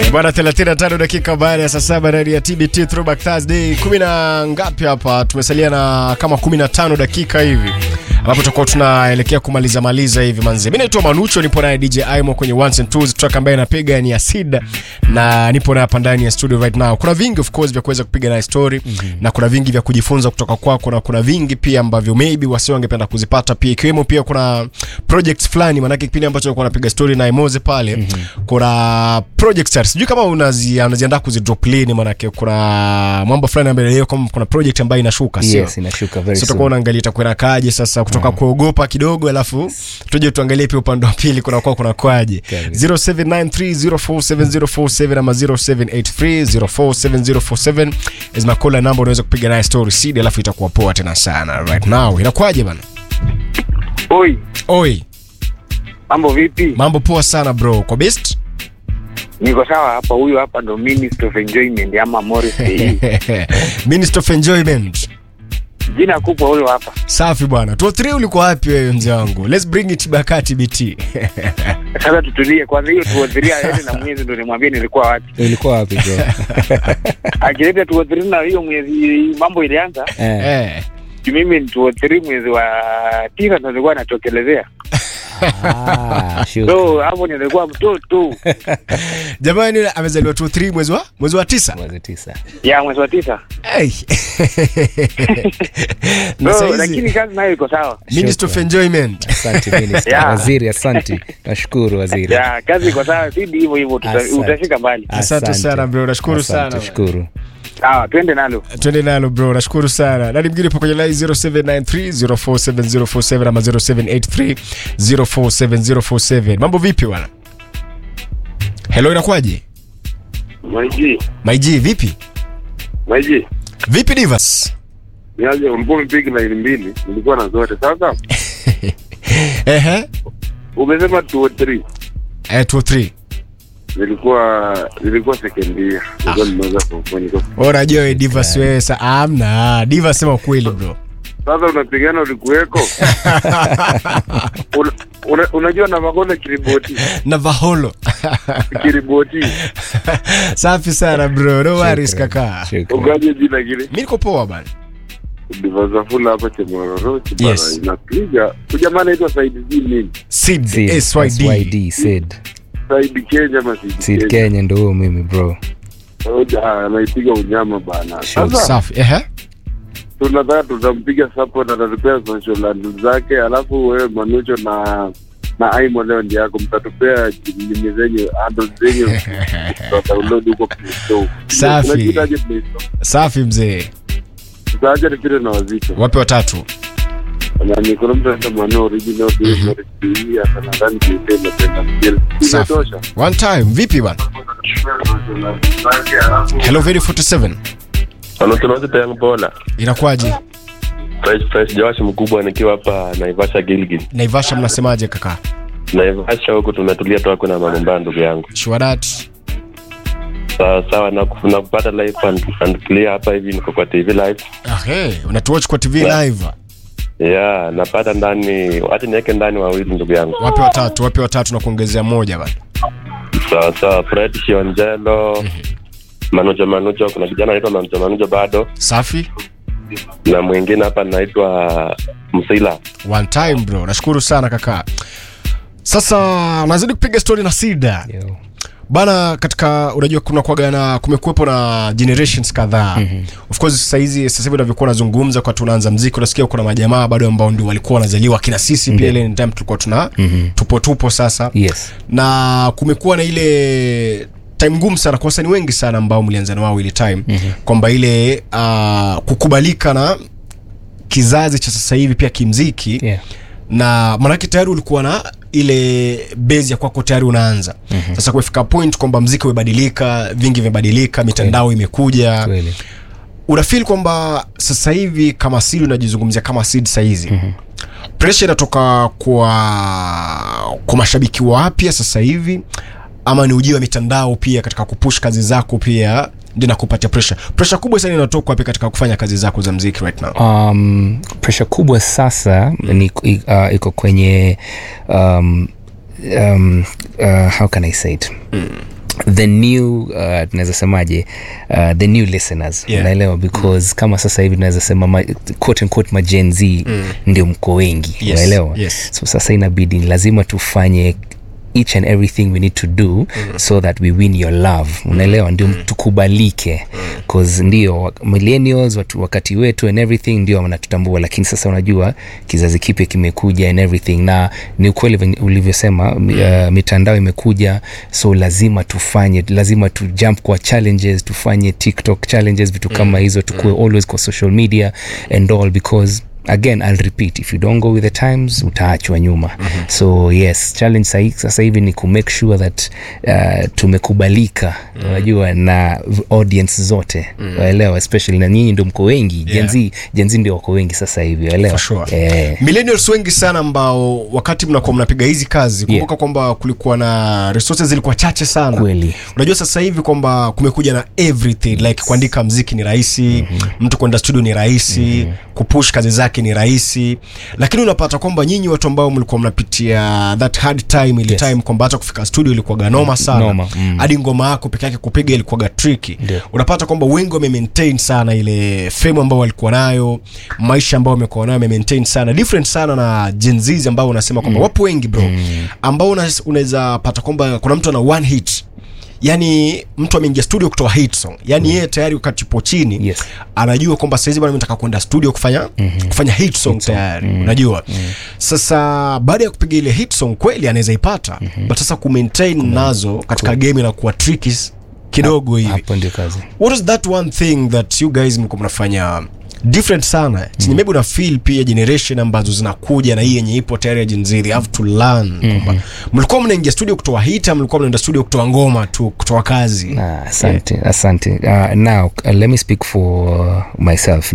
Bwana 35 dakika baada ya saa saba ndani ya TBT Throwback Thursday. Kumi na ngapi hapa? Tumesalia na kama 15 dakika hivi ambapo tutakuwa tunaelekea kumaliza maliza hivi manze. Mimi naitwa Manucho, nipo naye DJ Aimo kwenye Ones and Twos, track ambaye napiga ni Acid na nipo naye hapa ndani ya studio right now. Kuna vingi of course vya kuweza kupiga naye story mm -hmm. na kuna vingi vya kujifunza kutoka kwako na kuna vingi pia ambavyo maybe wasio wangependa kuzipata pia, ikiwemo pia kuna projects fulani, maanake kipindi ambacho nilikuwa napiga story na Emoze pale mm -hmm. kuna projects stars, sijui kama unazi unaziandaa kuzidrop lini, maanake kuna mambo fulani ambayo leo kama kuna project ambayo inashuka, sio Yes, inashuka very sasa soon. tutakuwa unaangalia itakwenda kaje sasa kutoka kuogopa kidogo alafu tuje tuangalie pia upande wa pili kuna kwa kuna kwaje Kabisa. 0793047047 ama 0783047047 is my call number unaweza kupiga naye story seed alafu itakuwa poa tena sana right now inakwaje bana Oi, oi mambo vipi? mambo poa sana bro kwa best Niko sawa hapa. Huyu hapa ndo Minister of Enjoyment ama Morris Day. Minister of Enjoyment Jina kubwa huyo hapa. safi bwana 23 ulikuwa wapi wewe mzee wangu let's bring it back at BT Sasa tutulie kwanza, hiyo tuodhiria aende na mwezi ndo nimwambie nilikuwa wapi. Ilikuwa wapi bro? Akileta tuodhiri na hiyo mwezi mambo ilianza, Eh. eh juu mimi ni tuodhiri mwezi wa tisa ndo nilikuwa natokelezea, Ah, shoot. so hapo nilikuwa mtoto jamani amezaliwa 23 mwezi wa mwezi wa tisa Mwezi tisa. ya mwezi wa tisa. Hey. na So, saizi lakini kazi nayo iko sawa. Minister of Enjoyment. Asante minister. Yeah. Waziri, asante. Nashukuru waziri. Ya kazi iko sawa, sidi hivyo hivyo, tuta- Asante. utafika mbali. Asante sana bro, nashukuru Asante, sana. Shukuru. Sawa, twende nalo. Twende nalo bro, nashukuru sana. Nani mwingine po kwenye line 0793047047 ama 0783047047. Mambo vipi bwana? Hello, inakwaje? Maiji, Maiji vipi? Maiji, Vipi Divas? niaje ulikuwa umepiga laini mbili, nilikuwa na zote. Sasa Ehe. umesema 203 Eh, 23. nilikuwa nilikuwa second year, nilikuwa nimeweza kufanya. Ora joe Divas wewe sa amna. Divas sema ukweli bro. Sasa unapigana ulikuweko, una, una, unajua na magona kiriboti Na Vaholo. kiriboti Safi sana bro. No worries Shukran. kaka. Shukran. ugaje jina kile Mimi niko poa bana. divazafula hapa chemororo chibara Yes. inapiga ujamaa anaitwa Said Z nini Sid Sid, SYD. SYD, Sid. Said Kenya ama Said Sid Kenya Kenya ndo huyo mimi bro. Oja, anaipiga unyama bana. Sure. Sasa Safi. Ehe. tunataka tutampiga support atatupea social handle zake, alafu wewe Manucho na na Aimo leo ndi yako mtatupea nini zenyu handle zenyu download huko Play Store. Safi. Unajiitaje Play Store? Safi mzee. Tutaacha nipite na wazito. Wape watatu. Na ni kuna mtu anaitwa Mano original mm -hmm. ya sana ndani kuipenda tena. Safi. Imetosha. One time. Vipi bana? Hello very 47. Anasemaje yangu bola Inakuwaje? fresh fresh Joash mkubwa nikiwa hapa Naivasha Gilgil. Naivasha mnasemaje kaka? Naivasha huku tumetulia tu hakuna mambo mbaya ndugu yangu. Shwadat. Sawa sawa na na kupata live and, and clear hapa hivi niko kwa TV live. Ah, hey, unatuwatch kwa TV Na- live. Yeah, napata ndani hata niweke ndani wawili ndugu yangu. Wape watatu, wape watatu na kuongezea moja bana. Sawa sawa Fred Shionjelo. Manujo Manujo kuna kijana anaitwa Manujo Manujo bado Safi. na mwingine hapa anaitwa Msila. One time bro. Nashukuru sana kaka. Sasa nazidi kupiga story na Sida. Yo. Bana katika unajua kuna kwaga na kumekuwepo na generations kadhaa. Mm-hmm. Of course sasa hizi sasa hivi unavyokuwa unazungumza kwa tunaanza mziki unasikia kuna majamaa bado ambao ndio walikuwa wanazaliwa kina sisi pia ile time tulikuwa tuna mm-hmm. tupo tupo sasa. Yes. na kumekuwa na ile time ngumu sana kwa wasanii wengi sana ambao mlianza na wao ile time mm-hmm. kwamba ile uh, kukubalika na kizazi cha sasa hivi pia kimziki Yeah. na manake tayari ulikuwa na ile base ya kwako tayari unaanza mm-hmm. sasa kufika point kwamba mziki umebadilika vingi vimebadilika mitandao imekuja Kweli. unafeel kwamba sasa hivi kama Sid unajizungumzia kama Sid sahizi mm-hmm. pressure inatoka kwa kwa mashabiki wapya sasa hivi ama ni ujio wa mitandao pia katika kupush kazi zako pia ndio nakupatia pressure pressure kubwa sana inatoka wapi katika kufanya kazi zako za mziki right now um, pressure kubwa sasa ni, uh, iko kwenye um, um, uh, how can i say it the new uh, tunaweza semaje uh, the new listeners Yeah. unaelewa because kama sasa hivi tunaweza sema ma, quote unquote ma Gen Z ndio mko wengi Yes, unaelewa yes. so sasa inabidi lazima tufanye each and everything we need to do mm. so that we win your love unaelewa ndio mm. tukubalike cause ndio wa- millennials watu, wakati wetu and everything ndio wanatutambua lakini sasa unajua kizazi kipya kimekuja and everything na ni ukweli venye ulivyosema mm. uh, mitandao imekuja so lazima tufanye lazima tu jump kwa challenges tufanye tiktok challenges vitu kama hizo tukue always kwa social media and all because again i'll repeat if you don't go with the times utaachwa nyuma mm-hmm. so yes challenge sahi- sasa hivi ni kumake sure that uh, tumekubalika mm-hmm. unajua na v- audience zote mm-hmm. waelewa especially na nyinyi ndo mko wengi Yeah. jenzi jenzi ndio wako wengi sasa hivi waelewa For sure. eh, millennials wengi sana ambao wakati mnakuwa mnapiga hizi kazi kumbuka kwamba kulikuwa na resources zilikuwa chache sana Kweli. unajua sasa hivi kwamba kumekuja na everything like kuandika mziki ni rahisi mm-hmm. mtu kwenda studio ni rahisi mm-hmm. kupush kazi zake ni rahisi lakini unapata kwamba nyinyi watu ambao mlikuwa mnapitia that hard time ile Yes. time kwamba hata kufika studio ilikuwa ganoma sana Noma, mm. hadi ngoma yako peke yake kupiga ilikuwa tricky Ndio. unapata kwamba wengi wame maintain sana ile fame ambao walikuwa nayo maisha ambao wamekuwa nayo wame maintain sana different sana na Gen Z ambao unasema kwamba mm. wapo wengi bro mm. ambao una- unaweza pata kwamba kuna mtu ana one hit yani mtu ameingia studio kutoa hit song yani yeye tayari wakati yupo chini Yes. anajua kwamba saizi bwana mimi nataka kwenda studio kufanya mm-hmm. kufanya hit song tayari mm-hmm. unajua mm-hmm. sasa baada ya kupiga ile hit song kweli anaweza ipata mm-hmm. but sasa kumaintain nazo katika game inakuwa tricky kidogo hivi hapo ndio kazi what is that one thing that you guys mko mnafanya different sana chenye maybe una feel pia generation ambazo zinakuja na hii yenye ipo tayari ya Gen Z they have to learn kwamba mlikuwa mnaingia studio kutoa hit ama mlikuwa mnaenda studio kutoa ngoma tu kutoa kazi Ah, asante asante uh, now uh, let me speak for myself